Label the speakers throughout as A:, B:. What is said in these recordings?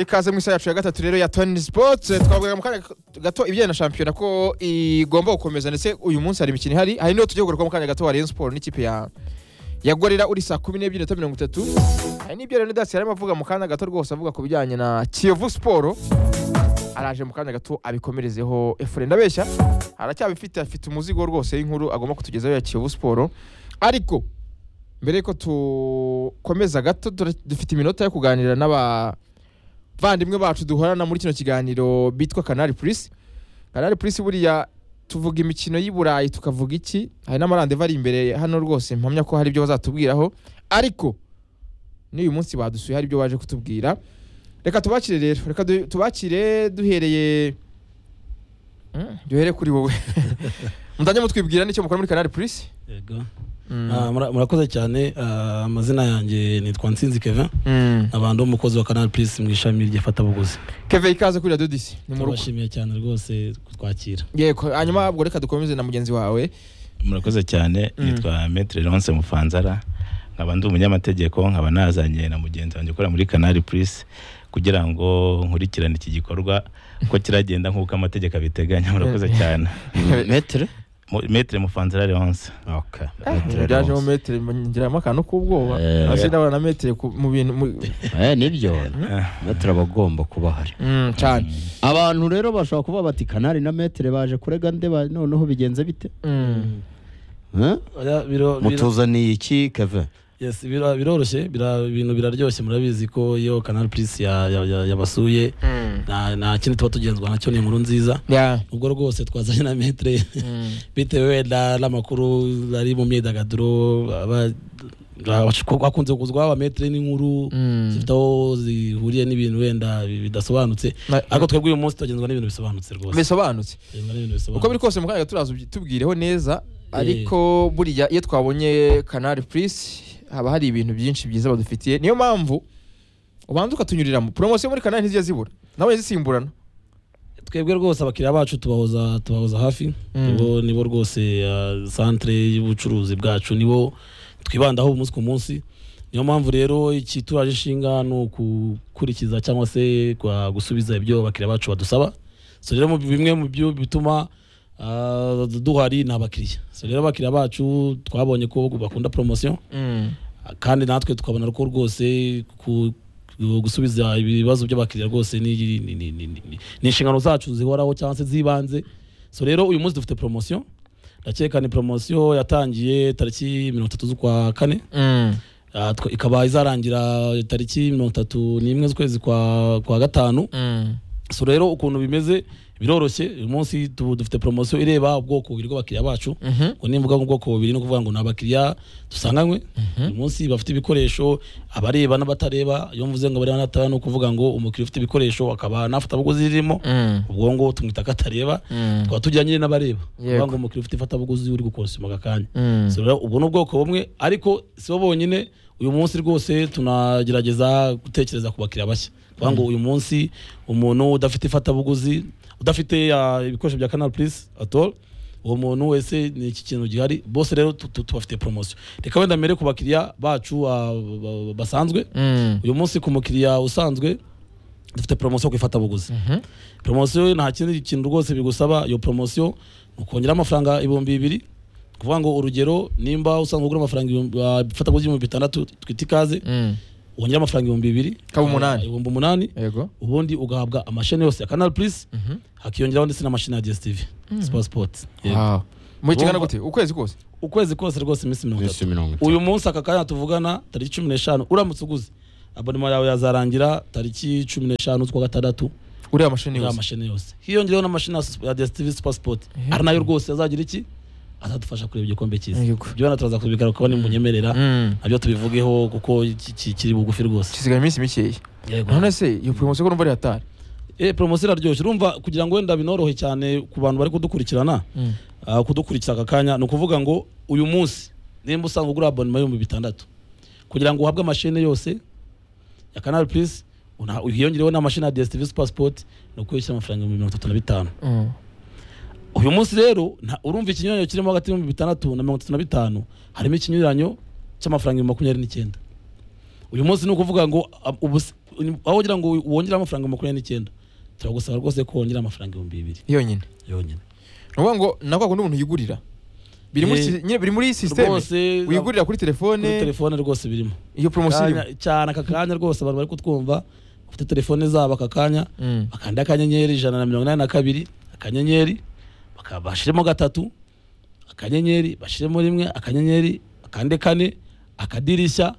A: ikaze mu isaha yacu ya gatatu rero ya toni sipoti twavugaga mu kanya gato ibijyanye na shampiyona ko igomba gukomeza ndetse uyu munsi hari imikino ihari hari n'iyo tugiye kugaruka mu kanya gato wa Rayon Sport n'ikipe ya ya gorira uri saa kumi n'ebyiri na mirongo itatu hari n'ibyo rero dasi yarimo avuga mu kanya gato rwose avuga ku bijyanye na kiyovu siporo araje mu kanya gato abikomerezeho efure ndabeshya aracyabifite afite umuzigo rwose w'inkuru agomba kutugezaho ya kiyovu siporo ariko mbere yuko dukomeza gato tura- dufite iminota yo kuganira n'abavandimwe bacu duhorana muri kino kiganiro bitwa kanari purisi kanari purisi buriya tuvuga imikino y'i burayi tukavuga iki hari n'amarandeva ari imbere hano rwose mpamya ko hari ibyo bazatubwiraho ariko n'uyu munsi badusuye hari ibyo baje kutubwira reka tubakire rero reka du- tubakire duhereye Mm, duhere kuri wowe mutajya mutwibwira n'icyo mukora muri kanari purisi
B: Yego.
A: Mm.
B: Ah, mura- murakoze cyane ah, amazina yanjye nitwa nsinzi kevin
A: Mm.
B: abantu umukozi wa canal plus mu ishami ry'ifatabuguzi
A: keve ikaze kuri radiyo disi ni mu rugo
B: turabashimiye cyane rwose kutwakira
A: yego hanyuma ubwo reka dukomeze na mugenzi wawe
C: murakoze cyane
A: Mm.
C: nitwa metre leonce mufanzara nkaba ndi umunyamategeko nkaba nazanye na mugenzi wanjye ukora muri canal plus kugira ngo nkurikirane iki gikorwa ko kiragenda nk'uko amategeko abiteganya murakoze cyane
D: metere
C: Mu- metre mufanzara leonce
D: okay.
A: byajemo metero ngiramo akantu k'ubwoba
D: Eh.
A: hasi ndabona na metero ku- mu bintu mu-
D: Eh, nibyo metere aba agomba kuba ahari
A: Mm, cyane
D: abantu rero bashobora kuba bati kanari na metere baje kurega ndeba noneho bigenze bite
A: Mm.
D: Eh?
B: Oya, biro- biro-
D: mutuzaniye iki keve
B: yes, biro- biroroshye bira- ibintu biraryoshye murabizi ko iyo canal plus ya- ya- ya- yabasuye
A: Mm.
B: nta nta kindi tuba tugenzwa nacyo ni inkuru nziza
A: Yeah.
B: ubwo rwose twazanye na metre
A: Mm.
B: bitewe wenda n'amakuru ari mu myidagaduro aba- aba- hakunze kuzwa abametere n'inkuru
A: Mm.
B: zifite aho zihuriye n'ibintu wenda bi- bidasobanutse
A: Na-
B: ariko twebwe uyu munsi tugenzwa n'ibintu bisobanutse rwose
A: bisobanutse
B: Tugenzwa n'ibintu
A: uko biri
B: bisobanutse
A: kose mu kanya turaza ubi- tubwireho neza ariko buriya iyo twabonye kanari purisi haba hari ibintu byinshi byiza badufitiye niyo mpamvu ubanza ukatunyuriramo poromosiyo muri kanari ntizijya zibura nawe zisimburana
B: twebwe rwose abakiriya bacu tubahoza tubahoza hafi
A: Mm.
B: nibo nibo rwose ah, centre y'ubucuruzi bwacu nibo twibandaho umunsi ku munsi niyo mpamvu rero iki turaje inshinga ni ukukurikiza cyangwa se kwa- gusubiza ibyo abakiriya bacu badusaba so rero mu- bimwe mu byo bituma ah, duhari ni abakiriya so rero abakiriya bacu twabonye ko bakunda promotion
A: Mm.
B: kandi natwe tukabona ko rwose ku- ku- gusubiza ibibazo by'abakiriya rwose ni- ni- ni- ni- ni ni inshingano zacu zihoraho cyangwa se z'ibanze so rero uyu munsi dufite poromosiyo ndakeka ni poromosiyo yatangiye tariki mirongo itatu z'ukwa kane
A: Mm.
B: Ah, twa- ikaba izarangira tariki mirongo itatu n'imwe z'ukwezi kwa kwa gatanu
A: Mm.
B: so rero ukuntu bimeze biroroshye uyu munsi tu- dufite poromosiyo ireba ubwoko bubiri bw'abakiriya bacu
A: Mhm.
B: ngo nimvuga ngo ubwoko bubiri ni ukuvuga ngo ni abakiriya dusanganywe uyu munsi bafite ibikoresho abareba n'abatareba iyo mvuze ngo abareba n'abatareba ni ukuvuga ngo umukiriya ufite ibikoresho akaba nafatabuguzi ririmo
A: Mm.
B: ubwo ngo tumwita ko atareba
A: Mm.
B: tukaba tujyanye n'abareba
A: Yego.
B: kuvuga ngo umukiriya ufite ifatabuguzi uri gukonsoma aka kanya
A: Mm.
B: So rero ubwo ni ubwoko bumwe ariko si bo bonyine uyu munsi rwose tunagerageza gutekereza ku bakiriya bashya kuvuga ngo uyu munsi umuntu udafite ifatabuguzi udafite ah, ibikoresho bya canal plus at all uwo muntu wese ni iki kintu gihari bose rero tu- tu- tubafite poromosiyo reka wenda mbere ku bakiriya bacu ah, ba- basanzwe
A: Mm.
B: uyu munsi ku mukiriya usanzwe dufite poromosiyo ku ifatabuguzi
A: Mhm.
B: poromosiyo nta kindi kintu rwose bigusaba iyo poromosiyo ni ukongera amafaranga ibihumbi bibiri ni ukuvuga ngo urugero nimba usanzwe ugura amafaranga ibihumbi- ah, ifatabuguzi ibihumbi bitandatu twita ikaze
A: Mm.
B: wongera amafaranga ibihumbi bibiri
A: Ikaba umunani.
B: ah, ibihumbi umunani
A: yego
B: ubundi ugahabwa amasheni yose ya canal plus
A: Mhm.
B: hakiyongeraho ndetse n'amasheni ya dstv sport sport Yego.
A: Wow. muri kingana
B: Urumva-
A: gute ukwezi kose
B: ukwezi kose rwose iminsi mirongo itatu
D: minsi mirongo itatu
B: uyu munsi aka kanya tuvugana tariki cumi n'eshanu uramutse uguze abonema yawe yazarangira tariki cumi n'eshanu z'ukwa gatandatu
A: uriya mashini
B: uriya
A: yose
B: mashini yose hiyongereho n'amashini ya Sup- ya DStv Super Sport
A: Mhm.
B: ari nayo rwose azagira iki azadufasha kureba igikombe cyiza
A: Yego.
B: ibyo wenda turaza kubigaruka ko nimunyemerera
A: Mm.
B: nabyo tubivugeho kuko iki- iki- kiri bugufi rwose
A: gisigaye iminsi mikeya
B: Yego.
A: none se iyo poromosiyo ko numva ari hatari
B: Eh, poromosiyo iraryoshye urumva kugira ngo wenda binorohe cyane ku bantu bari kudukurikirana
A: Mm.
B: ah, kudukurikira aka kanya ni ukuvuga ngo uyu munsi nimba usanga ugura abonema y'ibihumbi bitandatu kugira ngo uhabwe amashene yose ya canal plus una- hiyongereho n'amashini ya dstv super sport ni ukwishyura amafaranga ibihumbi mirongo itatu na bitanu
A: Mm.
B: uyu munsi rero nta- urumva ikinyuranyo kirimo hagati y'ibihumbi bitandatu na mirongo itatu na bitanu harimo ikinyuranyo cy'amafaranga ibihumbi makumyabiri n'icyenda uyu munsi ni ukuvuga ngo ab- ubu si- aho ugira ngo wongere amafaranga makumyabiri n'icyenda turagusaba rwose ko wongera amafaranga ibihumbi bibiri
A: yonyine
B: yonyine
A: ni ukuvuga ngo nako undi umuntu yigurira biri muri
B: Eh,
A: si- nyine biri muri sisiteme
B: rwose
A: wigurira kuri telefone
B: kuri telefone rwose birimo
A: iyo poromosiyo irimo
B: Kanya- cyane aka kanya rwose abantu bari kutwumva bafite telefone zabo aka kanya
A: Mm.
B: bakanda akanyenyeri ijana na mirongo inani na kabiri akanyenyeri baka- bashyiremo gatatu akanyenyeri bashyiremo rimwe akanyenyeri akande kane akadirishya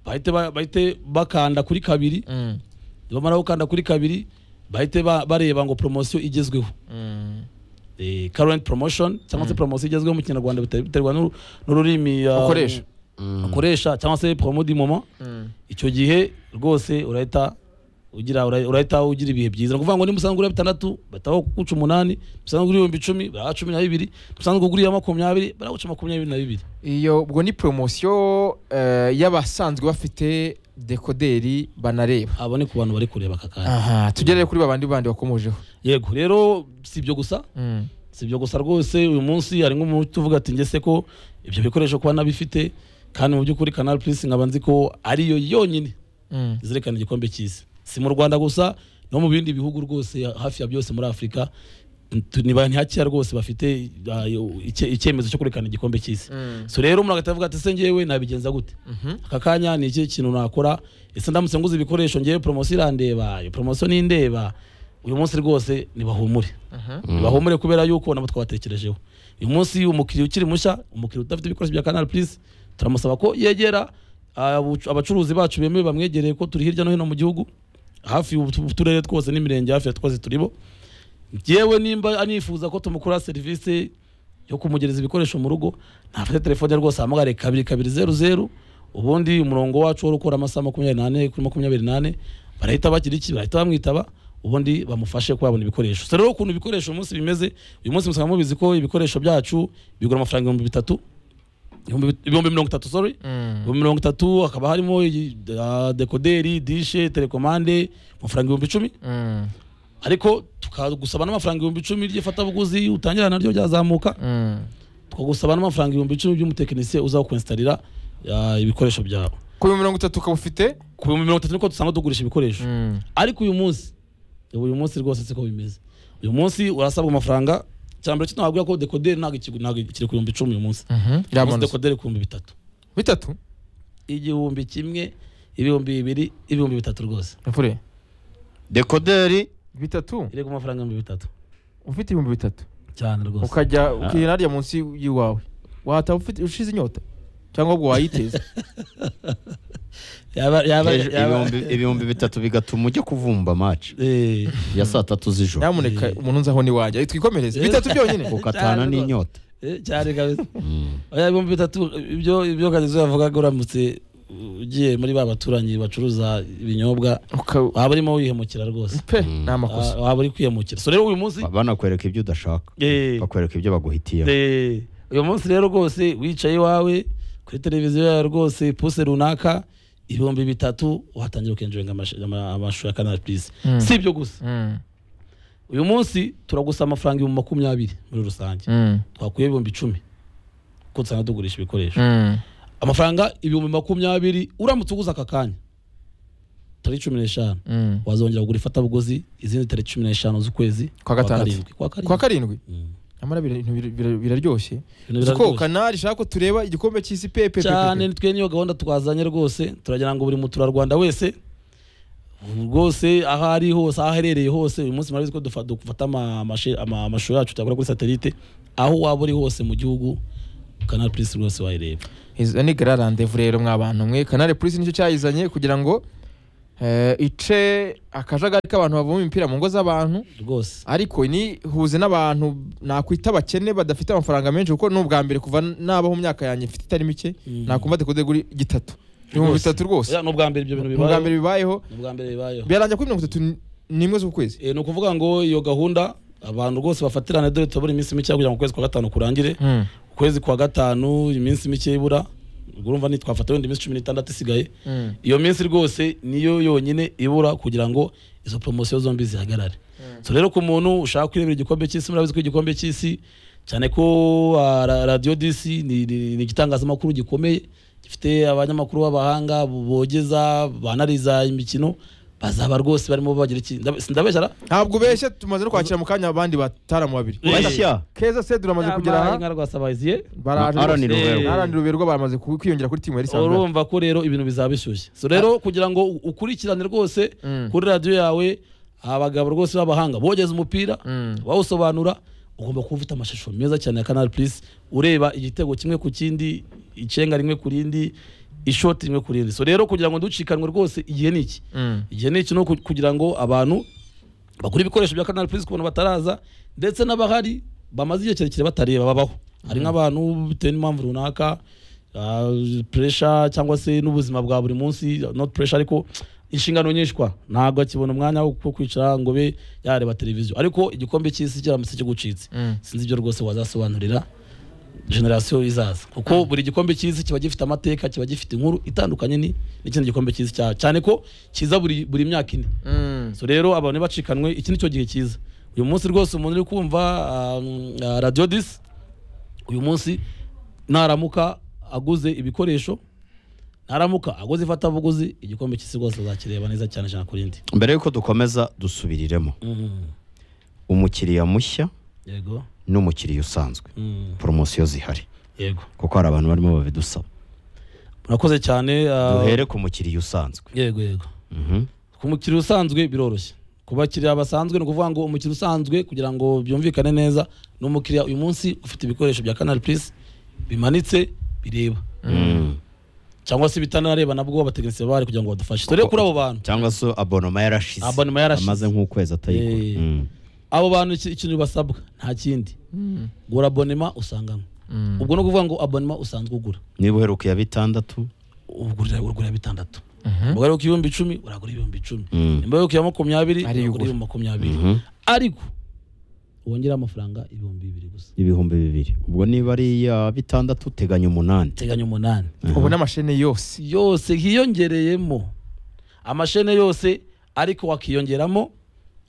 B: bahite ba- bahite bakanda kuri kabiri
A: Mm,
B: nibamara gukanda kuri kabiri bahite ba- bareba ngo poromosiyo igezweho
A: mm.
B: eh, current promotion cyangwa se poromosiyo igezweho mu kinyarwanda bita- biterwa n'uru- n'ururimi uh,
A: Ukoresha.
B: ukoresha cyangwa se promo du moment icyo gihe rwose urahita ugira ura- urahita ugira ibihe byiza ni ukuvuga ngo niba usanzwe ugura bitandatu bahita baguca umunani usanzwe ugura ibihumbi icumi baraha cumi na bibiri usanzwe ugura makumyabiri baraguca makumyabiri na bibiri
A: iyo ubwo ni poromosiyo eh, y'abasanzwe bafite dekoderi banareba
B: abo ni ku bantu bari kureba aka kanya
A: aha tugerere kuri babandi bandi wakomojeho
B: yego rero si ibyo gusa
A: Mm,
B: si ibyo gusa rwose uyu munsi hari nk'umuntu uvuga ati ngese ko ibyo bikoresho kuba nabifite kandi mu by'ukuri kanal plus nkaba nzi ko ariyo yonyine
A: mm.
B: izirikana igikombe cy'isi si mu rwanda gusa no mu bindi bihugu rwose hafi ya byose muri afurika ntu- ni ba- ni hakeya rwose bafite ah, iyo- icye- icyemezo cyo kurekana igikombe cy'isi
A: Mm.
B: so rero umuntu agahita avuga ati se ngewe nabigenza gute
A: Mhm.
B: aka kanya ni iki kintu nakora ese ndamutse nguze ibikoresho ngewe poromosiyo irandeba iyo poromosiyo nindeba uyu munsi rwose nibahumure nibahumure kubera yuko nabo twabatekerejeho uyu munsi umukiriya ukiri mushya umukiriya udafite ibikoresho bya kanal plus turamusaba ko yegera abucu- abacuruzi bacu bemewe bamwegereye ko turi hirya no hino mu gihugu hafi utu- uturere twose n'imirenge hafi ya twose turibo yewe nimba anifuza ko tumukorera serivisi yo kumugereza ibikoresho mu rugo ntafate telefone rwose ahamagare kabiri kabiri zeru zeru ubundi umurongo wacu wari ukora amasaha makumyabiri n'ane kuri makumyabiri n'ane barahita bagira iki barahita bamwitaba ubundi bamufashe kuba yabona ibikoresho so rero ukuntu ibikoresho uyu munsi bimeze uyu munsi musanga mubizi ko ibikoresho byacu bigura amafaranga ibihumbi bitatu ibihumbi- ibihumbi mirongo itatu sorry
A: Mm.
B: ibihumbi mirongo itatu hakaba harimo iyi, ah, dekoderi dishe telekomande amafaranga ibihumbi icumi
A: Mm,
B: ariko tukagusaba n'amafaranga ibihumbi icumi ry'ifatabuguzi utangira naryo ryazamuka
A: mm.
B: tukagusaba n'amafaranga ibihumbi icumi by'umutekinisiye uza kuinsitarira ah, ibikoresho byawe
A: ku bihumbi mirongo itatu ukaba ufite
B: ku bihumbi mirongo itatu niko dusanga tugurisha ibikoresho ariko uyu munsi ubu uyu munsi rwose siko bimeze uyu munsi urasabwa amafaranga cyambere cyo ntabwo ko dekoderi ntabwo iki- ntabwo kiri ku bihumbi icumi uyu munsi
A: Mhm.
B: uyu munsi
A: Iramanutse.
B: dekoderi ku bihumbi bitatu
A: bitatu
B: igihumbi kimwe ibihumbi bibiri ibihumbi bitatu rwose
A: mfure
E: dekoderi
A: bitatu
B: iri ku mafaranga ibihumbi bitatu
A: ufite ibihumbi bitatu
B: cyane rwose
A: ukajya ukihera harya munsi y'iwawe wataba ufite ushize inyota cyangwa ubwo wayiteza
B: yaba yaba
E: Ejo
B: yaba
E: ibihumbi- ibihumbi bitatu bigatuma ujya kuvumba match
B: Eh,
E: ya saa tatu z'ijoro
A: nyamuneka umuntu nzaho n'iwanjye Ayo twikomereze bitatu byonyine
E: ukatana
B: Cyane
E: n'inyota
B: eh, cyane kabisa
E: Mm.
B: oya ibihumbi bitatu ibyo ibyo kagezo yavugaga uramutse ugiye muri ba baturanyi bacuruza ibinyobwa
A: Uka-
B: waba urimo wihemukira rwose
A: pe ni amakosa
B: Ah, waba uri kwiyamukira so rero uyu munsi
E: banakwereka ibyo udashaka
B: Eh.
E: bakwereka ibyo baguhitiyemo
B: Eh, uyu munsi rero rwose wicaye iwawe kuri televiziyo yawe rwose puse runaka ibihumbi bitatu watangira ukenjoyinga amash- ama- amashusho ya kanal plus
A: Mm.
B: si ibyo gusa
A: Mm,
B: uyu munsi turagusaba amafaranga ibihumbi makumyabiri muri rusange
A: mm,
B: twakuye ibihumbi icumi kuko usanga tugurisha ibikoresho
A: mm.
B: amafaranga ibihumbi makumyabiri uramutse uguze aka kanya tariki cumi n'eshanu
A: Mm.
B: wazongera kugura ifatabuguzi izindi tariki cumi n'eshanu z'ukwezi
A: Kwa gatandatu.
B: karindwi. kwa
A: kwa
B: karindwi
A: karindwi
B: Mm.
A: nyamara bira- ibintu bira- bira- biraryoshye
B: Ibintu
A: Uzi ko
B: biraryoshye.
A: kanari ishaka ko tureba igikombe cy'isi pepe pepe,
B: cyane
A: pepe.
B: nitwe niyo gahunda twazanye rwose turagira ngo buri muturarwanda wese rwose aho ari hose aho aherereye hose uyu munsi murabizi ko dufa- dufata ama- amashe- ama- amashusho yacu tuyakora kuri satelite aho waba uri hose mu gihugu kanal plus rwose wayireba
A: izo ni gara randevu rero mwabantu mwe kanari polisi nicyo cyayizanye kugira ngo eh, ice akajagari k'abantu bavoma imipira mu ngo z'abantu
B: rwose
A: ariko ni huze n'abantu nakwita abakene badafite amafaranga menshi kuko ni ubwa mbere kuva naba mu myaka yanjye mfite itari mike
B: Mm.
A: nakumva dekoderi kuri gitatu ibihumbi
B: Rwose.
A: bitatu rwose
B: Oya, ni ubwa mbere ibyo bintu
A: ni ubwa mbere
B: bibayeho
A: bibayeho
B: ni ubwa mbere bibayeho
A: birarangira kuri mirongo itatu n'imwe z'ukwezi
B: Eh, ni ukuvuga ngo iyo gahunda abantu rwose bafatirane dore tubura iminsi mike kugira ngo ukwezi kwa gatanu kurangire ukwezi kwa gatanu iminsi mike ibura ubwo urumva ntitwafata wenda iminsi cumi n'itandatu isigaye
A: Mm.
B: iyo minsi rwose niyo yonyine ibura kugira ngo izo poromosiyo zombi zihagarare so rero ku muntu ushaka kwirebera igikombe cy'isi murabizi ko igikombe cy'isi cyane ko ah, ra- radiyo disi ni ni- ni igitangazamakuru gikomeye gifite abanyamakuru b'abahanga bogeza banariza imikino bazaba rwose barimo bagira iki ndabe- sindabeshyara
A: ntabwo ubeshye tumaze no kwakira mu kanya abandi bataramu babiri
B: Eh.
E: bashya
A: keza se duramaze kugera aha
B: inka rwasabaziye
A: baraje
E: Alan
A: rwose.
B: Ruberwa.
A: Eh, Alan ruberwa baramaze ku- kwiyongera kuri timu yari isanzwe
B: urumva ko rero ibintu bizaba bishyushye so rero kugira ngo u- ukurikirane rwose
A: Mm.
B: kuri radiyo yawe abagabo rwose b'abahanga bogeza umupira
A: Mm.
B: bawusobanura ugomba kuba ufite amashusho meza cyane ya kanari purisi ureba igitego kimwe ku kindi icenga rimwe ku rindi ishoti rimwe ku rindi so rero kugira ngo nducikanwe rwose igihe ni iki
A: Mm.
B: igihe ni iki no ku- kugira ngo abantu bagura ibikoresho bya kanari purisi ku bantu bataraza ndetse n'abahari bamaze igihe kirekire batareba babaho hari nk'abantu bitewe n'impamvu runaka puresha cyangwa se n'ubuzima bwa buri munsi not puresha ariko inshingano nyinshi kwa ntabwo akibona umwanya wo wo kwicara ngo be yareba televiziyo ariko igikombe cy'isi kiramutse kigucitse
A: Mm.
B: sinzi ibyo rwose wazasobanurira generasiyo izaza kuko buri gikombe cy'isi kiba gifite amateka kiba gifite inkuru itandukanye ni- n'ikindi gikombe cy'isi cya- cyane ko kiza buri buri myaka ine
A: Mm.
B: so rero abantu bacikanwe iki ni cyo gihe cyiza uyu munsi rwose umuntu uri kumva um, uh, radio disi uyu munsi naramuka aguze ibikoresho naramuka aguze ifatabuguzi igikombe cy'isi rwose azakireba neza cyane ijana ku rindi
E: mbere y'uko dukomeza dusubiriremo
B: Mhm.
E: umukiriya mushya
B: yego
E: n'umukiriya usanzwe
B: Mhm.
E: poromosiyo zihari
B: yego
E: kuko hari abantu barimo babidusaba
B: murakoze cyane uh,
E: duhere ku mukiriya usanzwe
B: yego yego
E: Mhm.
B: ku mukiriya usanzwe biroroshye ku bakiriya basanzwe ni ukuvuga ngo umukiriya usanzwe kugira ngo byumvikane neza ni umukiriya uyu munsi ufite ibikoresho bya kanari purisi bimanitse bireba
E: Mm.
B: cyangwa se bitanareba nabwo abatekinisiye baba bari kugira ngo badufashe dore kuri abo bantu
E: cyangwa se abonoma yarashize
B: Abonoma yarashize.
E: amaze nk'ukwezi atayigura
B: Eh.
E: Mm.
B: abo bantu iki- ikintu basabwa nta kindi
A: Mm.
B: gura abonema usanganywe
A: Mm.
B: ubwo ni ukuvuga ngo abonema usanzwe ugura
E: niba uheruka iya bitandatu
B: ugurira ugurira bitandatu
A: Mhm.
B: ubwo ari ku ibihumbi icumi uragura ibihumbi icumi
E: Mm.
B: nimba ari ku ya makumyabiri
A: Ariyo
B: uragura
A: ugura.
B: ibihumbi makumyabiri
E: Mhm.
B: ariko wongera amafaranga ibihumbi bibiri gusa
E: ibihumbi bibiri ubwo niba ari iya bitandatu uteganya umunani
B: teganya umunani
A: ubu n'amashene yose
B: yose hiyongereyemo amashene yose ariko wakiyongeramo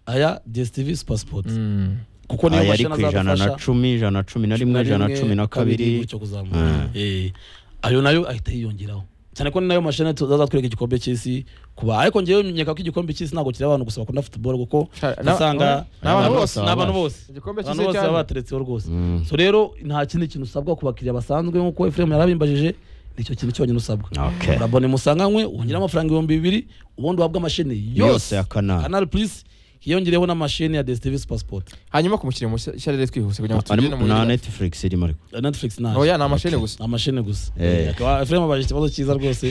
B: aya DSTV Super Sport
A: Mm.
B: kuko niyo
E: aya ari
B: mashini
E: ku ijana na
B: azadufasha
E: cumi ijana na cumi na rimwe ijana na cumi na kabiri
B: gutyo kuzamuka Eh, ayo nayo ahita yiyongeraho cyane ko ni nayo mashine tuzaza twereka igikombe cy'isi kuba ariko ngewe nyeka ko igikombe cy'isi ntabwo kireba abantu gusa bakunda football kuko
A: Sha- na-
B: usanga
A: ni abantu bose
B: ni abantu bose
A: Igikombe
B: abantu
A: cy'isi
B: bose
A: cyane.
B: baba bateretseho rwose
E: Mm.
B: so rero nta kindi kintu usabwa ku bakiriya basanzwe nk'uko Efrem yarabimbajije nicyo kintu cyonyine usabwa
E: Okay.
B: urabona imusanganywe wongera amafaranga ibihumbi bibiri ubundi uhabwa amashini
E: yose
B: yose
E: ya kanari
B: canal plus hiyongereyeho n'amashini ya DSTV Super Sport
A: hanyuma ku mukiriya mushya mushya rero twihuse kugira ngo tugere
E: Harimo-
A: no mu
E: nta
A: yindi.
E: netflix irimo ariko
B: Netflix nayo
A: oya ni amashene gusa
B: ni amashini gusa
E: Eh.
B: Eh, akaba Efrem abaje ikibazo cyiza rwose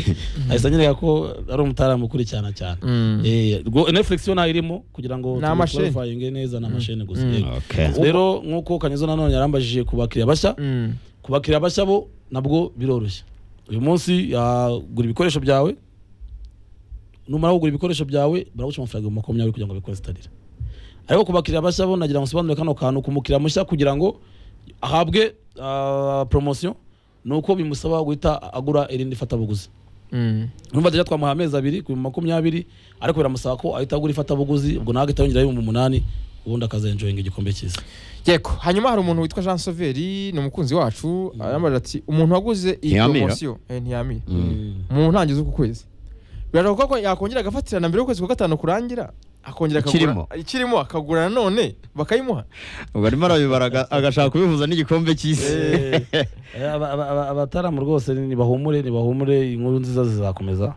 B: ahise anyereka ko ari umutaramu ukurikirana cyane
A: Mm.
B: Eh, rwo- Netflix yo nayo irimo kugira ngo
A: Ni amasheni.
B: tuyifaringe neza ni amashini gusa
A: Mm.
B: yego.
E: okay
B: rero nk'uko Kanyuzo nanone yarambajije ku bakiriya bashya
A: Mm.
B: ku bakiriya bashya bo nabwo biroroshye uyu munsi ah, gura ibikoresho byawe numara kugura ibikoresho byawe baraguca amafaranga ibihumbi makumyabiri kugira ngo bikore sitarira ariko ku bakiriya bashya bo nagira ngo nsobanurire kano kantu ku mukiriya mushya kugira ngo ahabwe ah, poromosiyo ni uko bimusaba guhita agura irindi fatabuguzi
A: Mm.
B: numva tujya twamuha amezi abiri ku bihumbi makumyabiri ariko biramusaba ko ahita agura ifatabuguzi ubwo nawe agahita yongeraho ibihumbi umunani ubundi akazenjoyinga igikombe cyiza
A: yego hanyuma hari umuntu witwa jean sauveri ni umukunzi wacu arambaza ati umuntu waguze iyi
E: Ntiyamira.
A: poromosiyo eh, ntiyamira
B: Mm.
A: mu ntangizo z'uku kwezi birashoboka ko yakongera agafatirana mbere y'ukwezi kwa gatanu kurangira akongera
E: Ikirimo.
A: akagura ikirimo akagura nanone bakayimuha
E: ubwo arimo arabibara agashaka kubihuza n'igikombe cy'isi
B: Eh, aba- aba- aba- abataramu rwose nibahumure nibahumure inkuru nziza zizakomeza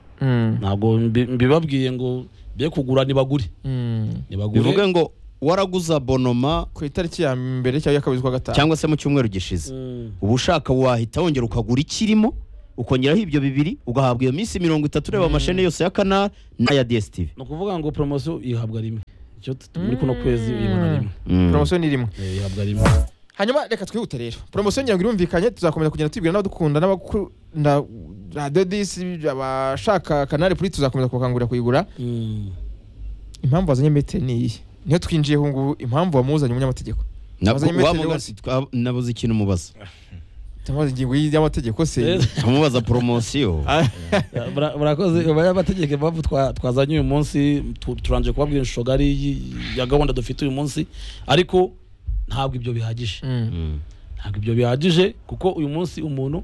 B: ntabwo mbi- mbibabwiye ngo be kugura nibagure
E: bivuge
B: nibagure
E: ngo waraguze abonoma
A: ku itariki ya mbere cyangwa ya kabiri z'ukwa gatanu
E: cyangwa se mu cyumweru gishize
B: Mm.
E: uba ushaka wahita wongera ukagura ikirimo ukongeraho ibyo bibiri ugahabwa iyo minsi mirongo itatu ureba amashene yose ya kanari n'aya dstv
B: ni ukuvuga ngo poromosiyo ihabwa rimwe icyo tu- muri kuno kwezi uyibona rimwe
E: Mm.
A: poromosiyo ni rimwe
B: Eh, ihabwa rimwe
A: hanyuma reka twihute rero poromosiyo ngira ngo irumvikanye tuzakomeza kugenda tubwira n'abadukunda n'abakunda radiyo disi abashaka kanari puri tuzakomeza kubakangurira kuyigura
B: Mm.
A: impamvu wazanye metero ni iyi niyo twinjiye ubu ngubu impamvu wamuzanye umunyamategeko
E: Na-
A: Wazanye metero
E: wamubaza-
A: yose.
E: twa- nabuze ikintu mubaza
A: tumubaza ingingo y'amategeko se
B: Eh,
E: amubaza poromosiyo
B: bara- barakoze abanyamategeko impamvu twa- twazanye uyu munsi tu- turangije kubabwira inshuro ngari y- ya gahunda dufite uyu munsi ariko ntabwo ibyo bihagije
A: Mm.
E: Mm.
B: ntabwo ibyo bihagije kuko uyu munsi umuntu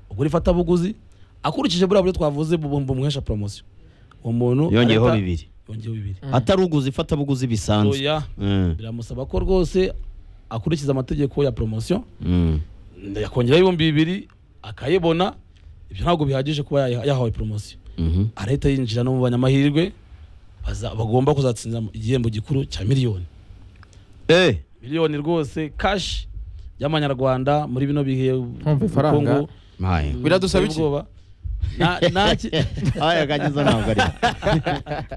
B: ugura ifatabuguzi akurikije buriya buryo twavuze bu- bumuhesha poromosiyo uwo muntu
E: yongeyeho
B: arahita-
E: bibiri
B: yongeyeho bibiri
E: atari uguzi ifatabuguzi bisanzwe
B: oya
E: Mm,
B: biramusaba ko rwose akurikiza amategeko ya poromosiyo
E: mm.
B: yakongeraho ibihumbi bibiri akayibona ibyo ntabwo bihagije kuba yayiha- yahawe poromosiyo
E: Mhm.
B: arahita yinjira no mu banyamahirwe baza- bagomba kuzatsinda igihembo gikuru cya miliyoni
E: Eh,
B: miliyoni rwose kashi y'amanyarwanda muri bino bihe
A: Umva ifaranga.
B: ubukungu
E: maye.
A: Biradusaba iki?
B: buteye ubwoba. Na- na ki-
E: aya kagize ntabwo ari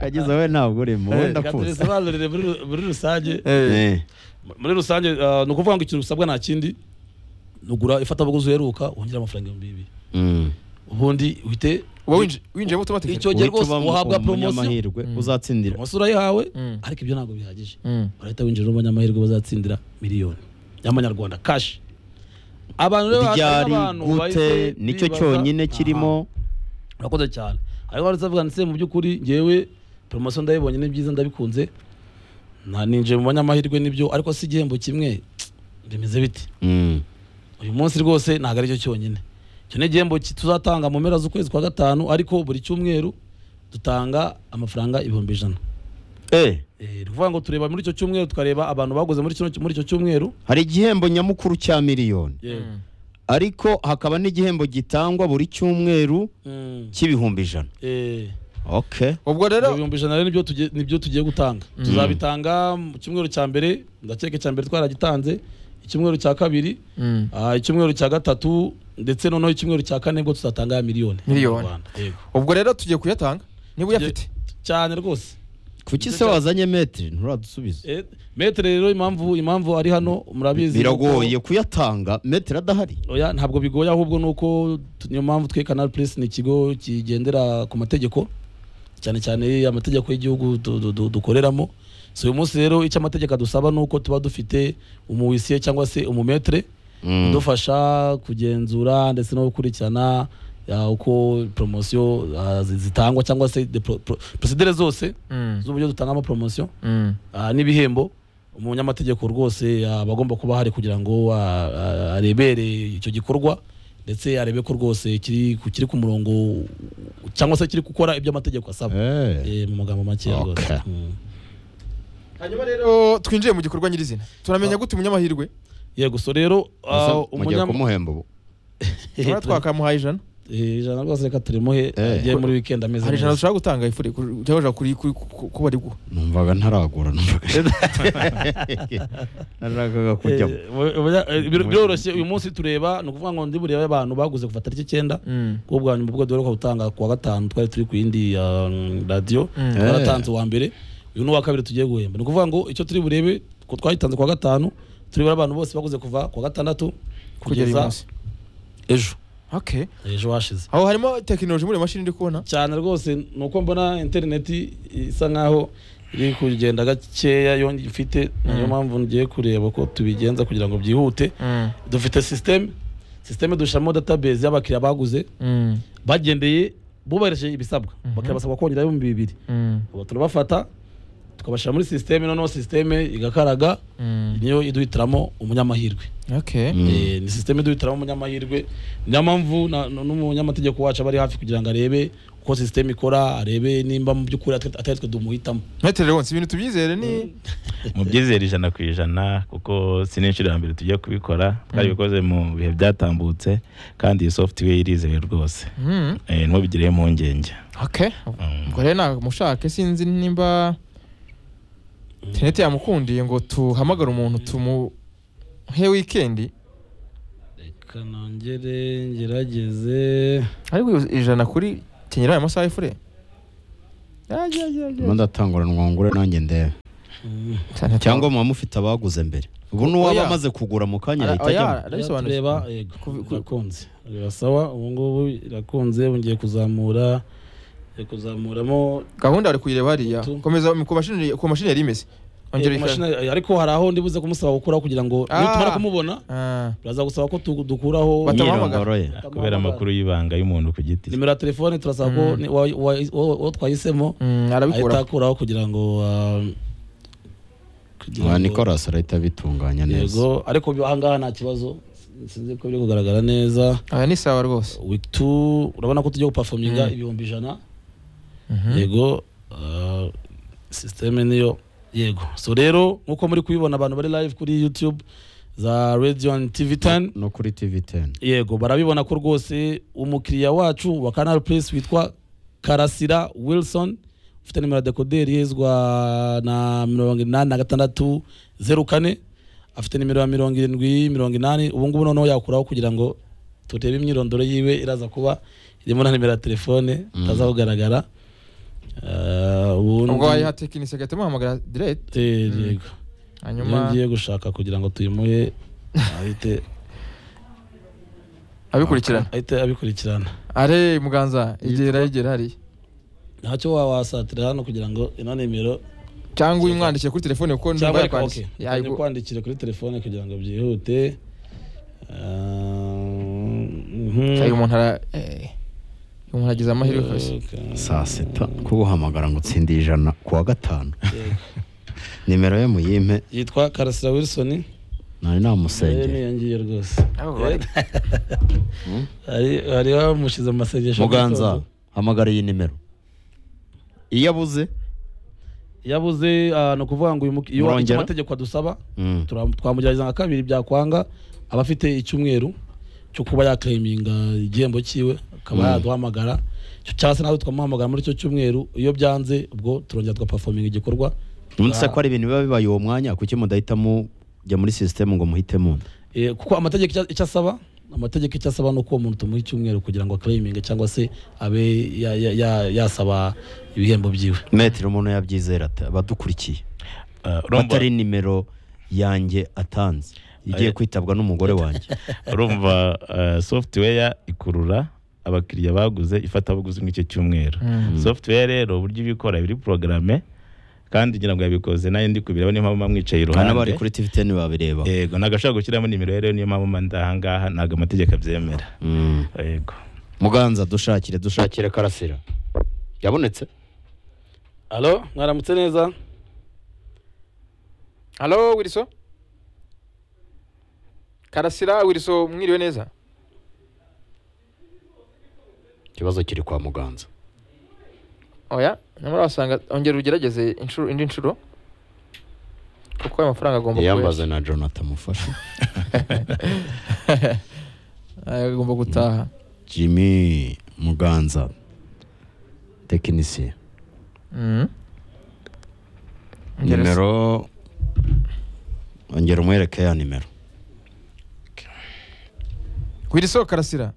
E: kagize we ntabwo urimo wenda
B: Reka
E: kuza
B: tubisobanurire muri ru- muri rusange
E: Eh,
B: muri rusange ah, ni ukuvuga ngo ikintu usabwa nta kindi ni ugura ifatabuguzi uheruka wongera amafaranga ibihumbi bibiri
E: mm.
B: ubundi uhite
A: uba winji- winjiyemo automatic
B: icyo gihe rwose
E: Uhita uba
B: uhabwa
E: umu-
B: poromosiyo
E: umunyamahirwe uzatsindira
B: amasura yahawe
A: Mm.
B: ariko ibyo ntabwo bihagije
A: Mm.
B: urahita winjira n'abanyamahirwe bazatsindira miliyoni y'amanyarwanda kashi abantu rero hari
E: ryari
B: n'abantu
E: gute
B: bahise
E: nicyo
B: bibaza-
E: cyonyine kirimo
B: Aha, urakoze cyane ariko wari uzavuga ndetse mu by'ukuri ngewe poromosiyo ndayibonye ni byiza ndabikunze nta ninjiye mu banyamahirwe nibyo ariko si igihembo kimwe bimeze biti
E: Mm.
B: uyu munsi rwose ntabwo aricyo cyonyine icyo ni igihembo ki- tuzatanga mu mpera z'ukwezi kwa gatanu ariko buri cyumweru dutanga amafaranga ibihumbi ijana
E: Eh,
B: Eh, ni ukuvuga ngo tureba muri icyo cyumweru tukareba abantu baguze muri kino muri icyo cyumweru
E: hari igihembo nyamukuru cya miliyoni
B: Mm.
E: ariko hakaba n'igihembo gitangwa buri cyumweru
B: Mm.
E: cy'ibihumbi ijana
B: Eh,
E: okay
A: ubwo rero
B: ibyo bihumbi ijana rero nibyo tugiye- nibyo tugiye gutanga tuzabitanga mu cyumweru cya mbere ndakeka cya mbere twaragitanze icyumweru cya kabiri
A: Mm.
B: ah, icyumweru cya gatatu ndetse noneho icyumweru cya kane bwo tuzatanga ya miliyoni
A: Miliyoni.
B: mu Rwanda. Yego.
A: ubwo rero tugiye kuyatanga niba uyafite
B: cyane rwose
E: kuki se wazanye metero nturadusubiza
B: Eh, metere rero impamvu impamvu ari hano murabizi
E: biragoye kuyatanga metero adahari
B: oya ntabwo bigoye ahubwo ni uko tu- niyo mpamvu twe canal plus ni ikigo kigendera ku mategeko cyane cyane amategeko y'igihugu du- du- du- dukoreramo so uyu munsi rero icyo amategeko adusaba ni uko tuba dufite umuwisiye cyangwa se umumetre udufasha kugenzura ndetse no gukurikirana ya, uko poromosiyo ah, zi- zitangwa cyangwa se de pro- pro- procedure zose
A: Mm.
B: z'uburyo dutangamo poromosiyo
A: Mm.
B: Ah, n'ibihembo umunyamategeko rwose ah, aba agomba kuba ahari kugira ngo ah, ah, arebere icyo gikorwa ndetse arebe ko rwose kiri ku- kiri ku murongo cyangwa se kiri gukora ibyo amategeko asaba Eh, mu magambo make
E: Okay.
B: rwose Mm.
A: hanyuma rero twinjiye mu gikorwa nyirizina turamenya gute umunyamahirwe
B: yego so rero ah,
E: mugiye
B: umunyam-
E: kumuhemba ubu
A: Urabona twakamuhaye ijana
B: Eh, ijana rwose reka turimuhe
E: Eh.
B: agiye muri weekend ameze
A: hari ijana
B: neza
A: dushaka gutanga ifuri cyangwa kuri kuri- ku- kuba ari guha
E: numvaga ntaragura numvaga narakaga kujyamo
B: Eh, oya, eh, bir- biroroshye uyu munsi tureba ni ukuvuga ngo ndi burebe abantu baguze kuva tariki icyenda
A: Mm.
B: kuko ubwa nyuma ubwo duheruka gutanga ku wa gatanu twari turi ku yindi ah, radiyo
A: Mm.
B: twaratanze uwa mbere uyu ni uwa kabiri tugiye guhemba ni ukuvuga ngo icyo turi burebe ko twayitanze ku wa gatanu turibura abantu bose baguze kuva ku wa gatandatu
A: kugera uyu
B: kugeza
A: munsi
B: ejo
A: okay
B: ejo hashize
A: aho harimo tekinoloji muri iyo mashini ndi kubona
B: cyane rwose ni uko mbona interineti isa nkaho iri kugenda gakeya yo mfite niyo mpamvu ngiye kureba ko tubigenza kugira ngo byihute dufite sisiteme sisiteme dushiramo database y'abakiriya baguze
A: Mm.
B: bagendeye bubahirije ibisabwa abakiriya basabwa kongera ibihumbi bibiri
A: Mm.
B: ubu turabafata tukabashyira muri sisiteme noneho sisiteme igakaraga
A: Mm.
B: niyo iduhitiramo umunyamahirwe
A: okay
B: Eh, ni sisiteme iduhitiramo umunyamahirwe niyo mpamvu na- na- n'umunyamategeko wacu aba ari hafi kugira ngo arebe uko sisiteme ikora arebe nimba mu by'ukuri atari atari twe dumuhitamo
A: metero rero si ibintu tubyizere ni
C: mubyizere ijana ku ijana kuko si n'inshuro ya mbere tujya kubikora twabikoze mu bihe byatambutse kandi iyi software irizewe rwose
A: Mm.
C: Eh, ntubigireho impungenge
A: okay
C: Mm.
A: ubwo rero namushake sinzi nimba interineti yamukundiye ngo tuhamagare umuntu tumuhe wikendi
B: reka nongere ngerageze
A: ariko ijana kuri kenyera ayo masaha y'ifure
E: Ndimo ndatangura mwangure nanjye ndebe cyangwa muba mufite abaguze mbere ubu n'uwaba
A: Oya.
E: amaze kugura mu kanya yahita ajyamo
A: arabisobanuye
B: tureba yego
A: Kuvi- ku-
B: irakunze irasawa ubu ngubu irakunze ngiye kuzamura ngiye kuzamuramo
A: gahunda bari kuyireba hariya
B: Utu.
A: komeza ku mashini ku mashini yari imeze ongera
B: Eh, ku
A: uyikore.
B: mashini, eh, ariko hari aho ndibuze kumusaba gukuraho kugira ngo nitumara
A: Ah.
B: kumubona
A: Ah,
B: biraza gusaba ko tu- dukuraho
A: Bata-
E: imyirondoro ye
C: kubera amakuru y'ibanga y'umuntu ku giti
B: nimero ya telefone turasaba ko
A: Mm.
B: ni- wa- wa- uwo uwo twahisemo
A: mm,
B: ahita
A: arabikura
B: akuraho kugira ngo ah, kugira
E: wa
B: ngo-
E: nicolas arahita abitunganya neza
B: yego ariko bi- ahangaha nta kibazo sinzi ko biri kugaragara neza
A: aya ni sawa rwose
B: week two urabona ko tujya gupafominga
A: Mm.
B: ibihumbi ijana
A: Mhm.
B: yego ah, systeme niyo yego so rero nkuko muri kubibona abantu bari live kuri youtube za radio and tv 10
F: no kuri TV10
B: yego barabibona ko rwose umukiriya wacu wa canal plus witwa karasira wilson ufite nimero ya dekoderi yezwa na mirongo inani na gatandatu zeru kane afite nimero ya mirongo irindwi mirongo inani ubu ngubu noneho yakuraho kugira ngo turebe imyirondoro yiwe iraza kuba irimo na nimero ya telefone itaza kugaragara Ah, ubundi-
A: ubwo wayiha tekinisi agahita amuhamagara direct
B: Eh, yego iyo
A: hanyuma
B: ngiye gushaka kugira ngo tuyimuhe ahite
A: abikurikirana
B: ahite abikurikirana
A: are muganza igera yegera hariya
B: ntacyo wawasatira hano kugira ngo ino nimero
A: cyangwa uyimwandikiye kuri telefone kuko
B: cyangwa
A: numva
B: reka
A: yakwanditse
B: okay, reka nkwandikire kuri telefone kugira ngo byihute
A: uyu muntu ara eh, uyu muntu agize amahirwe kose
F: saa sita ko guhamagara ngo utsinde ijana ku wa gatanu nimero ye muyimpe
B: yitwa karasira wilson
F: nari
B: nayo
F: namusengera
B: niyongiye rwose
A: Abo bari-
B: Hari- hari bamushyize amasengesho
F: muganza hamagara iyi nimero iyo abuze
B: yabuze ah, ni ukuvuga ngo uyu muki- iyo
F: Murongera?
B: amategeko adusaba
F: Mm.
B: tura- twamugerageza nka kabiri byakwanga aba afite icyumweru cyo kuba yaklayiminga igihembo cyiwe akaba yaduhamagara Cyo- cyangwa se natwe tukamuhamagara muri icyo cyumweru iyo byanze ubwo turongera tugapafominga igikorwa
D: ubundi se ko ari ibintu biba bibaye uwo mwanya kuki mudahitamo jya muri sisitemu ngo muhitemo undi
B: Eh, kuko amategeko icyo- icyo asaba amategeko icyo asaba ni uko uwo muntu tumuha icyumweru kugira ngo aklayiminge cyangwa se abe ya- ya- ya- yasaba ibihembo byiwe
D: metero umuntu yabyizera ate abadukurikiye
C: Ah, urumva-
D: batari nimero yanjye atanze igiye kwitabwa n'umugore wanjye
C: urumva eh, software ikurura abakiriya baguze ifatabuguzi nk'icyo cyumweru software rero uburyo ibikora biri porogaramu kandi ngira ngo yabikoze nayo ndi kubireba niyo mpamvu mba mwicaye
D: n'abari
C: iruhande
D: kuri TV10 babireba
C: yego nagashaka gushyiramo nimero rero niyo mpamvu mba ndi ahangaha ntabwo amategeko abyemera
D: Mm.
C: yego
D: muganza dushakire dushakire karasira yabonetse
B: halo mwaramutse neza
A: halo wiriso karasira wiriso mwiriwe neza
D: ikibazo kiri kwa muganza
A: oya nyamara wasanga ongera ugerageze inshuro indi nshuro kuko ayo mafaranga agomba
D: yambaze na jonathan mufasha
A: Aya agomba gutaha
D: jimmy muganza tekinisiye
A: Mhm. Ongera usa-
D: nimero ongera umwereke ya nimero
A: wiriso karasira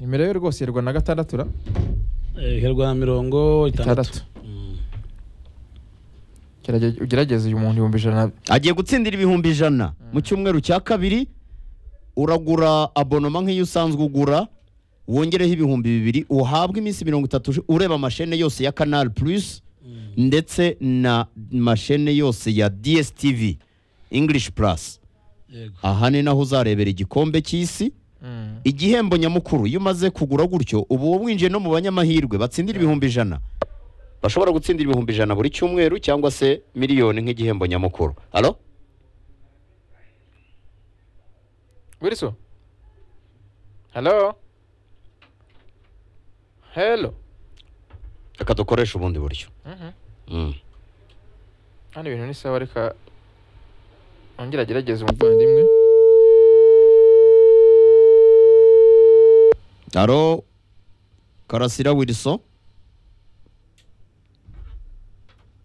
A: nimero ye rwose yerwa na gatandatu ra
B: Eh, herwa mirongo itandatu
A: itandatu Gerage- ugerageze uyu muntu ibihumbi ijana
D: agiye gutsindira ibihumbi ijana mu cyumweru cya kabiri uragura abonoma nk'iyo usanzwe ugura wongereho ibihumbi bibiri uhabwe iminsi mirongo itatu ureba amashene yose ya canal plus ndetse na mashene yose ya dstv english plus
B: yego
D: aha ni naho uzarebera igikombe cy'isi
A: Mm.
D: igihembo nyamukuru iyo umaze kugura gutyo uba wowe winjiye no mu banyamahirwe batsindira ibihumbi ijana bashobora gutsindira ibihumbi ijana buri cyumweru cyangwa se miliyoni nk'igihembo nyamukuru halo
A: wiriso halo helo
D: reka dukoreshe ubundi buryo
A: Mhm.
D: Mm.
A: hano ibintu ni sawa reka ongera agerageze umuvandimwe
D: haro karasira wilson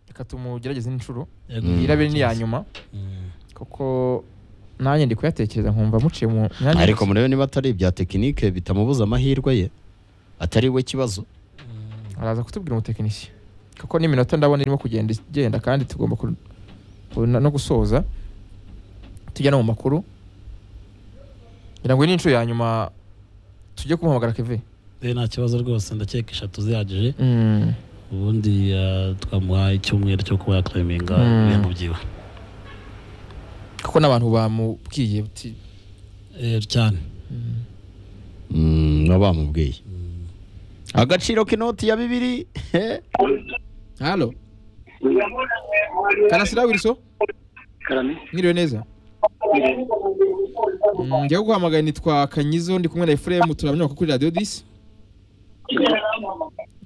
A: reka tumugerageze inshuro
B: yego
A: iyi irabe ni iya nyuma kuko nanjye ndi kuyatekereza nkumva muciye mu myanya
D: ariko
A: yose.
D: murebe niba atari ibya tekinike bitamubuza amahirwe ye atari we kibazo
A: araza kutubwira umutekinisiye kuko n'iminota ndabona irimo kugenda igenda kandi tugomba ku- ku- no gusoza tujya no mu makuru ngira ngo iyi ni inshuro ya nyuma tujye kumuhamagara keve
B: Eh, nta kibazo rwose ndakeka eshatu zihagije ubundi ah, twamuha icyumweru cyo kuba yaklayiminga
A: Mm.
B: ibihembo byiwe
A: kuko n'abantu bamubwiye uti
B: Eh, cyane
D: Mm, baba bamubwiye agaciro k'inoti ya bibiri
A: halo karasira wiriso
G: karame
A: mwiriwe neza njya guhamagara nitwa kanyizo ndi kumwe na efuremu turaboneka kuri radiyo disi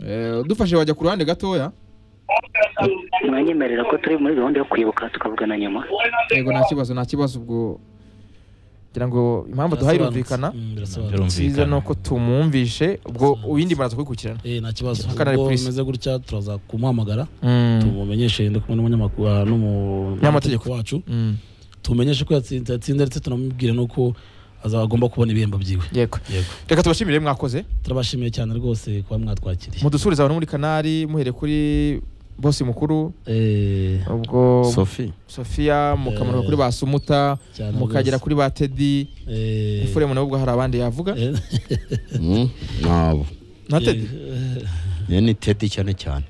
A: Eh, udufashe wajya ku ruhande gatoya
H: mwanyemerera ko turi muri gahunda yo kwibuka tukavugana nyuma
A: yego nta kibazo nta kibazo ubwo ngira ngo impamvu duhaye irumvikana
B: Mm, birasobanutse.
C: Birumvikana.
A: nziza ni uko tumwumvishe ubwo
B: Birasobanutse.
A: uwindi muraza kubikurikirana
B: Eh, nta kibazo
A: Kanari
B: ubwo
A: Police.
B: bimeze gutya turaza kumuhamagara
A: Mm.
B: tumumenyeshe ndi kumwe n'umunyamakuru ah, n'umu-
A: N'amategeko.
B: wacu
A: Mm.
B: tumenyeshe ko yatsinze yatsinze ndetse tunamubwire n'uko azaba agomba kubona ibihembo byiwe
A: yego
B: yego
A: reka tubashimire mwakoze
B: turabashimiye cyane rwose kuba mwatwakiriye
A: mudusubize abantu muri kanari muhere kuri bose mukuru
B: Eh,
A: ubwo
D: sofi
A: sofiya mukamanuka
B: Eh.
A: kuri ba sumuta
B: cyane
A: mukagera
B: rwose.
A: kuri ba tedi
B: Eh,
A: efuremu nawe ubwo hari abandi yavuga
B: eh,
E: Mm, nabo
A: nta tedi
B: eh,
E: iyo ni tete cyane cyane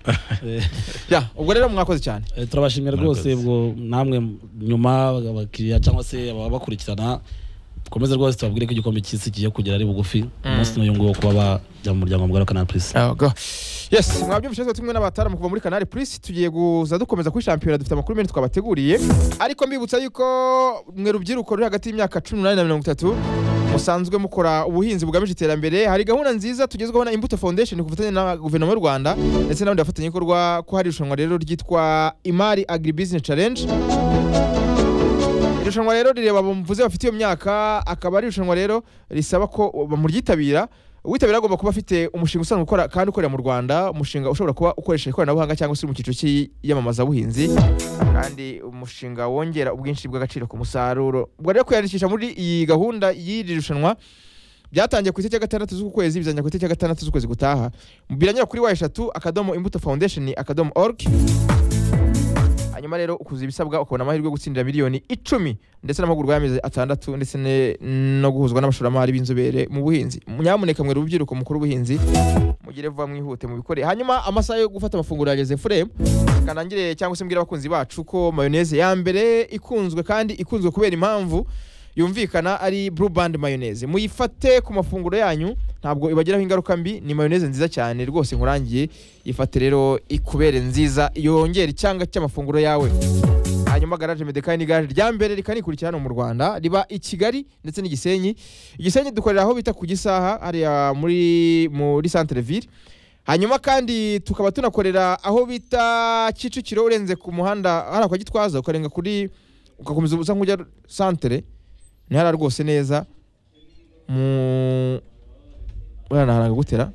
B: eh,
A: ya ubwo rero mwakoze cyane
B: eh, turabashimira rwose
C: Murakoze.
B: ubwo namwe nyuma abakiriya cyangwa se ababakurikirana dukomeze rwose tubabwire ko igikombe cy'isi kigiye kugera ari bugufi umunsi n'uyu nguwo kuba bajya mu muryango mugari wa kanal purisi
A: Yego. yes mwabyumvise twese tumwe n'abataramu kuva muri kanari purisi tugiye kuza dukomeza kuri shampiyona dufite amakuru menshi twabateguriye ariko mbibutsa yuko mwe rubyiruko ruri hagati y'imyaka cumi n'umunani na mirongo itatu musanzwe mukora ubuhinzi bugamije iterambere hari gahunda nziza tugezweho na imbuto foundation ku bufatanye na guverinoma y'u rwanda ndetse n'abandi bafatanyabikorwa ko hari irushanwa rero ryitwa imari agribusiness challenge irushanwa rero rireba abo mvuze bafite iyo myaka akaba ari irushanwa rero risaba ko bamuryitabira uwitabira agomba kuba afite umushinga usanzwe ukora kandi ukorera mu rwanda umushinga ushobora kuba ukoresha ikoranabuhanga cyangwa se uri mu cyiciro cy'iyamamazabuhinzi kandi umushinga wongera ubwinshi bw'agaciro ku musaruro ubwo rero kwiyandikisha muri iyi gahunda y'iri rushanwa byatangiye ku itariki ya gatandatu z'uku kwezi bizajya ku itariki ya gatandatu z'ukwezi gutaha biranyura kuri wa eshatu akadomo imbuto foundation akadomo org hanyuma rero ukuza ibisabwa ukabona amahirwe yo gutsindira miliyoni icumi ndetse n'amahugurwa y'amezi atandatu ndetse ne- no guhuzwa n'abashoramari b'inzobere mu buhinzi nyamuneka mwere urubyiruko mukuru w'ubuhinzi mugire vuba mwihute mubikore hanyuma amasaha yo gufata amafunguro yageze furemu kanangire cyangwa se mbwira abakunzi bacu ko mayoneze ya mbere ikunzwe kandi ikunzwe kubera impamvu yumvikana ari blue band mayoneze muyifate ku mafunguro yanyu ntabwo ibagiraho ingaruka mbi ni mayoneze nziza cyane rwose nkurangiye ifate rero ikubere nziza yongera icyanga cy'amafunguro yawe hanyuma garaje medekani ni garaje rya mbere rikanikurikira hano mu rwanda riba i kigali ndetse n'igisenyi igisenyi dukorera aho bita ku gisaha hariya muri muri centre ville hanyuma kandi tukaba tunakorera aho bita kicukiro urenze ku muhanda hariya kwa gitwaza ukarenga kuri ugakomeza usa nk'ujya centre ni hariya rwose neza mu uriya ni ahantu hagutera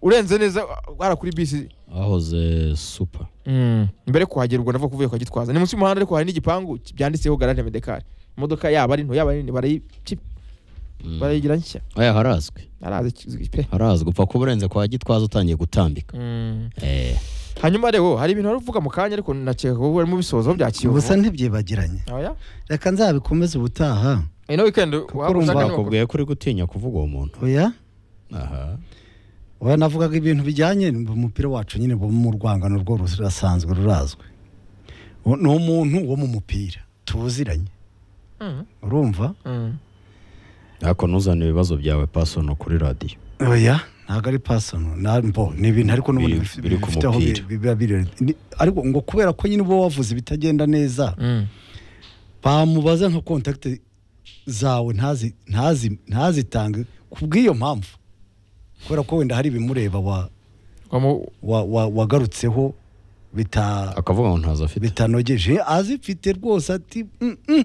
A: urenze neza hariya kuri bisi
D: ahoze supa
A: Mm. mbere yo kuhagera ubwo nava kuvuye kwa gitwaza ni munsi y'umuhanda ariko hari n'igipangu ki- byanditseho garage medekari imodoka yaba ari nto yaba ari nini barayici- barayigira nshya
D: aya harazwi
A: arazi ki- pe
D: harazwi upfa kuba urenze kwa gitwaza utangiye gutambika
A: Mm.
D: Eh,
A: hanyuma rero hari ibintu wari uvuga mu kanya ariko nakeka ko barimo bisoza byakiwe
I: gusa ntibyibagiranye
A: oya
I: reka nzabikomeze ubutaha
A: ino weekend waba
I: urumva
A: ushaka ni uko-
D: bakubwiye ko uri gutinya kuvuga uwo muntu
I: oya
D: aha
I: oya navugaga ibintu bijyanye umupira wacu nyine bo mu rwangano rwo rurasanzwe rurazwi Uwo- ni umuntu wo mu mupira tuziranye
A: Mm.
I: urumva
A: Mm.
D: ariko ntuzane ibibazo byawe pasono kuri radiyo
I: oya ntabwo ari pasono na mbo ni ibintu ariko n'ubundi
D: Biri-
I: bif-
D: biri ku
I: bifite aho bi-
D: mupira.
I: biba biri ni- ariko ngo kubera ko nyine uba wavuze ibitagenda neza
A: Mm.
I: bamubaza nka kontakite zawe ntazi ntazi ntazitange ku bw'iyo mpamvu kubera ko wenda hari ibimureba wa
A: Wamu-
I: wa- wa- wagarutseho bita
D: akavuga ngo ntazo afite
I: bitanogeje azifite rwose ati "Mm, mm."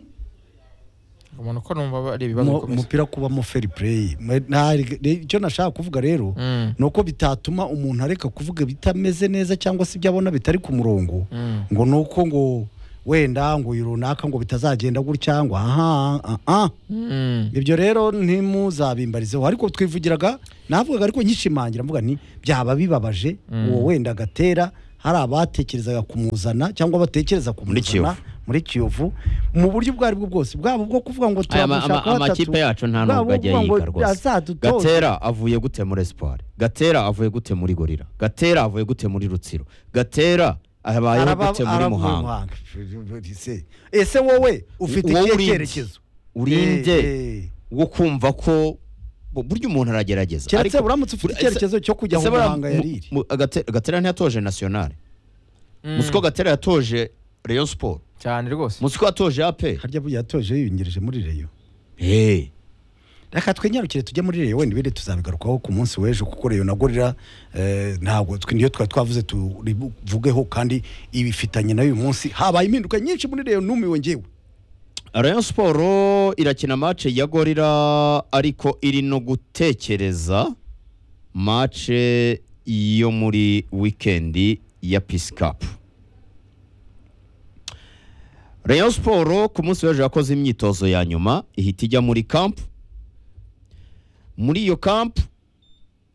A: umuntu uko numva ari ibibazo
I: Mu-
A: bikomeye
I: umupira kubamo fair play Ma- nta- re- icyo nashaka kuvuga rero
A: Mm.
I: ni uko bitatuma umuntu areka kuvuga bitameze neza cyangwa se ibyo abona bitari ku murongo
A: Mm.
I: ngo ni uko ngo wenda ngo uyu runaka ngo bitazagenda gutya ngo aha ah, ah.
A: Mm.
I: ibyo rero ntimuzabimbarizeho ariko twivugiraga navugaga ariko nkishimangira mvuga nti byaba bibabaje uwo wenda agatera hari abatekerezaga kumuzana cyangwa batekereza kumuzana muri kiyovu mu buryo ubwo aribwo bwose bwaba ubwo kuvuga ngo
D: Aya ma- ama-
I: turamushaka
D: amakipe yacu nta nubwo ajya yiga rwose
I: azadutoza
D: gatera avuye gute muri espoir gatera avuye gute muri gorira gatera avuye gute muri rutsiro gatera abayeho
I: Araba-
D: gute muri
I: aravuye
D: muhanga
I: Muhanga. Se- ese wowe ufite
D: Wowe
I: ikihe
D: uri nde?
I: cyerekezo
D: urinze
I: Eh, eh.
D: wo kumva ko bu- buryo umuntu aragerageza
I: keretse
D: Ariko-
I: uramutse ufite
D: ese-
I: icyerekezo cyo kujya
D: ese
I: mu
D: buriya
I: muhanga
D: mu-
I: yariri
D: mu- Gate- gatera ntiyatoje nationale
A: Mm.
D: musiko gatera yatoje rayon sport
A: cyane rwose
D: munsi ko watoje ape
I: harya burya yatoje yiyongereje muri reyo
D: hey.
I: reka twenyarukire tujye muri reyo wenda ibiri tuzabigarukaho ku munsi w'ejo kuko reyo na gorira eh, ntabwo twe niyo twari twavuze tuvugeho kandi ibifitanye nayo uyu munsi habaye impinduka nyinshi muri reyo numiwe ngewe
D: rayon siporo irakina mace ya gorira ariko iri no gutekereza mace yo muri wikendi ya pisikapu rayon siporo ku munsi w'ejo yakoze imyitozo ya nyuma ihita ijya muri kampu muri iyo kampu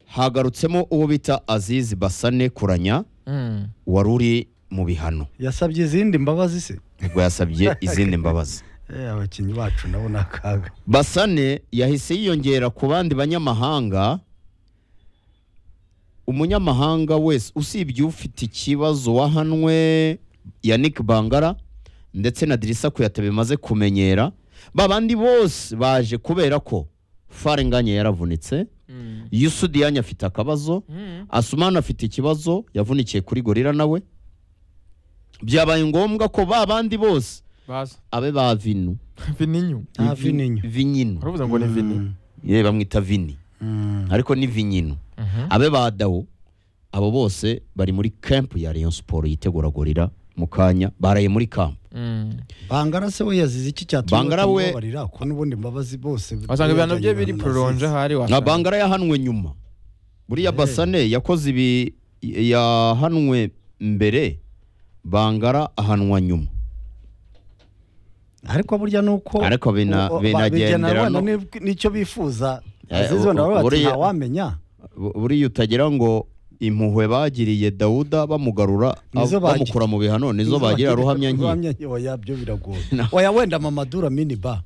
D: hagarutsemo uwo bita azizi basane kuranya
A: Mm.
D: wari uri mu bihano
I: yasabye izindi mbabazi se
D: ubwo yasabye izindi mbabazi
I: Eh, abakinnyi bacu nabo ni akaga
D: basane yahise yiyongera ku bandi banyamahanga umunyamahanga wese usibye ufite ikibazo wahanwe yannick bangara ndetse na dirisa kuyata bimaze kumenyera ba bandi bose baje kubera ko farenganye yaravunitse
A: Mm.
D: yusudiyanya afite akabazo
A: Mm.
D: asumani afite ikibazo yavunikiye kuri gorira nawe byabaye ngombwa ko ba bandi bose
A: baza
D: abe ba vinu
A: vininyu
I: nta vinenyo
D: vinyino
A: uravuze ngo ni vini
D: yewe bamwita vini ariko ni vinyino abe badawo abo bose bari muri camp ya Rayon Sport yitegura gorira mu kanya baraye muri camp
A: Mm.
I: bangara se we yazize iki cyatuma
D: Bangara we-
I: batamubabarira ko n'ubundi mbabazi bose
A: wasanga ibihano bye biri
I: bajyanye
A: pororonje
I: na
A: ahari
D: nka
A: wasanga
D: bangara yahanwe nyuma buriya basane yakoze ibi yahanwe mbere bangara ahanwa nyuma
I: Azizi. ariko burya nuko
D: Ariko bina- binagendera no-
I: nicyo bifuza
D: Eh,
I: azizi wenda baba bati
D: buriya-
I: ntawamenya
D: Bu- buriya utagira ngo impuhwe bagiriye Dawuda bamugarura
I: Nizo
D: ab-
I: bagi-
D: bamukura mu bihano nizo bagira ruhamya nke
I: ruhamya nke oya byo biragoye
D: No.
I: oya wenda mamadura mini ba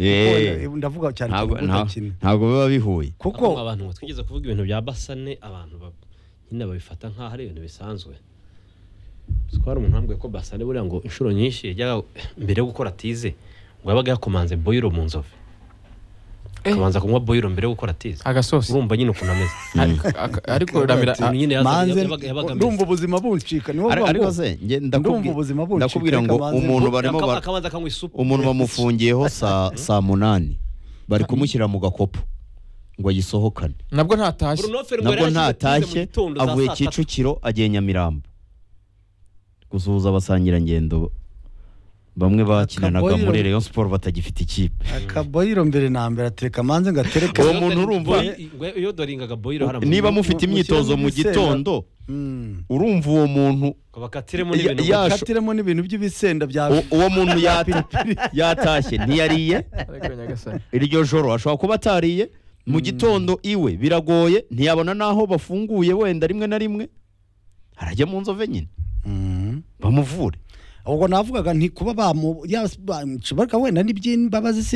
D: Eh,
I: Kuko ndavuga cyane
D: ntabwo
I: ku
D: nta-
I: bakina
D: ntabwo biba bihuye
I: kuko
J: Ariko abantu ngo twigeze kuvuga ibintu bya basane abantu ba- nyine babifata nk'aho ari ibintu bisanzwe Uzi ko hari umuntu wambwiye ko basane buriya ngo inshuro nyinshi yajyaga mbere yo gukora tize ngo yabaga yakomanze boyiro mu nzovu akabanza kunywa boyiro mbere yo gukora tize
A: agasosi
J: urumva nyine ukuntu ameze
A: Aka- ariko ramira
J: Ukuntu nyine yaza-
I: manze
J: yabaga- yabaga ameze.
I: ndumva ubuzima buncika niwo
D: Ari-
I: bwa
D: ariko
I: ngo-
D: se njye
I: ndumva
D: ndakubwi-
I: ubuzima buncika
D: ndakubwira ngo
I: reka manze-
D: umuntu barimo
J: Akaba-
D: bar-
J: akabanza akanywa isupu
D: umuntu bamufungiyeho saa saa munani bari kumushyira mu gakopo ngo ayisohokane
A: nabwo ntatashye
J: Brunofel ngo
D: nabwo
J: yari ashyize tize mu
D: ntatashye
J: gitondo za
D: avuye
J: saa tatu.
D: kicukiro agiye nyamirambo gusuhuza abasangirangendo bamwe bakinanaga
I: Akaboyiro.
D: muri Rayon Sport batagifite ikipe
I: akaboyiro mbere na mbere atereka manze ngo atereke
D: uwo muntu urumva
J: Boy- ngo iyo doringaga boyiro hari
D: niba mufite
I: mu-
D: imyitozo mu
I: mu gisera.
D: gitondo
I: Mm.
D: urumva uwo muntu
J: bakatiremo
D: Ya-
J: n'ibintu
D: ya-
I: katiremo n'ibintu by'ibisenda bya
D: u- uwo muntu yata- yatashye ntiyariye
A: Ariko Nyagasani.
D: iryo joro ashobora kuba atariye mu gitondo iwe biragoye ntiyabona n'aho bafunguye wenda rimwe na rimwe arajya mu nzove nyine
I: Mm.
D: bamuvure
I: ubwo navugaga nti kuba bamu ya- bamuca- bareka wenda n'iby'imbabazi se